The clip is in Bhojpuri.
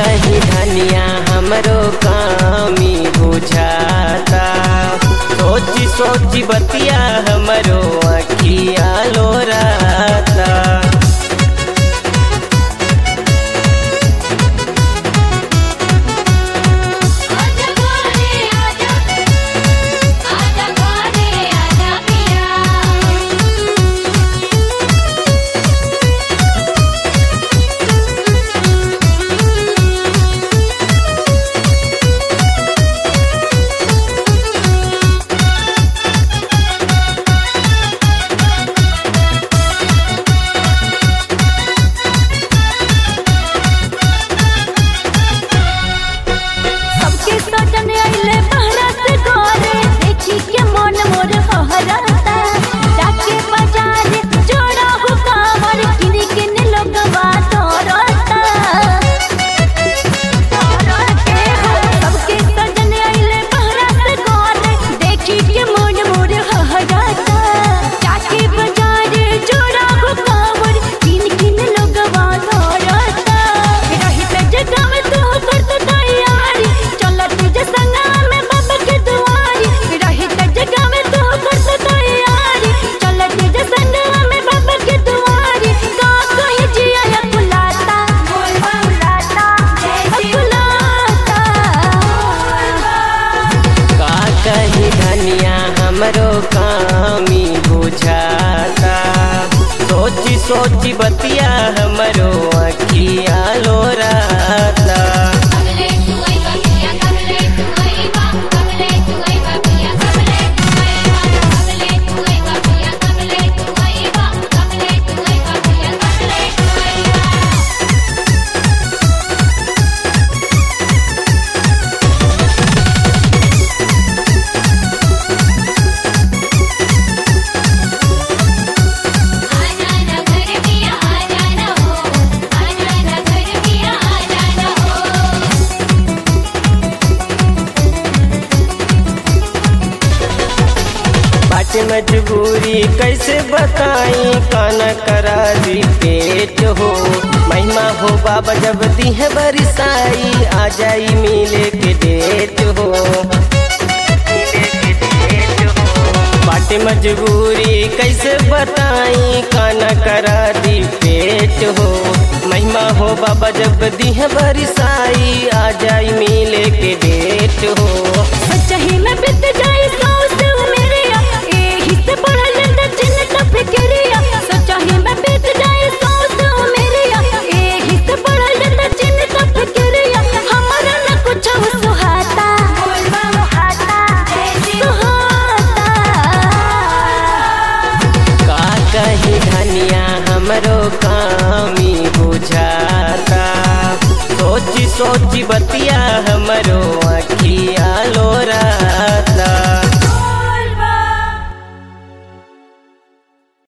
कही धनिया हमरो कामी बुझाता सोची सोची बतिया हमरो अखिया लोराता आजा घरे आजा आजा घरे आजा पिया सबके सजन आइले बहरा से घरे देखी के मन मोर हहराता जाके बाजार जोड़ा हो कावर किन किन लोगवा तोरता तोरते हो सबके सजन आइले बहरा से घरे देखी के मन मोर हहराता जाके बाजार जोड़ा हो कावर किन किन लोगवा तोरता रही त जगह में तू करत तैयारी चलत तुझे संगा में बाबा के दुआरी रही त जगह में तू करत तैयारी चलत तुझे संगा में बाबा के दुआरी का कहे जिया या बुलाता बुलाता बुलाता का कही धनिया हमरो कामी बुझाता सोची सोची बतिया हमरो अखिया लोराता कबले तू आई पिया कबले तू आई बा कबले तू आई पिया कबले तू आई बा कबले तू आई पिया कबले तू आई बा कबले तू आई पिया कबले तू आई बा आजा ना घर पिया आजा ना हो आजा ना घर पिया आजा ना हो बाटे मजबूरी कैसे बताई काना करा दी पेट हो महिमा हो बाबा जब दी है बरिसाई आ जाई मिले के डेट हो बाटे मजबूरी कैसे बताई काना करा दी पेट हो महिमा हो बाबा जब दी है बरिसाई आ जाई मिले के डेट हो सच्चाई में बीत जाए सौ सौ मेरिया एही से बढ़ल दचिन तब फिक्रिया सच्चाई में बीत जाए सौ सौ मेरिया एही से बढ़ल दचिन तब फिक्रिया हमारा न कुछ सुहाता सुहाता सुहाता का कही धनिया हमरो कामी बुझाता सोची सोची बतिया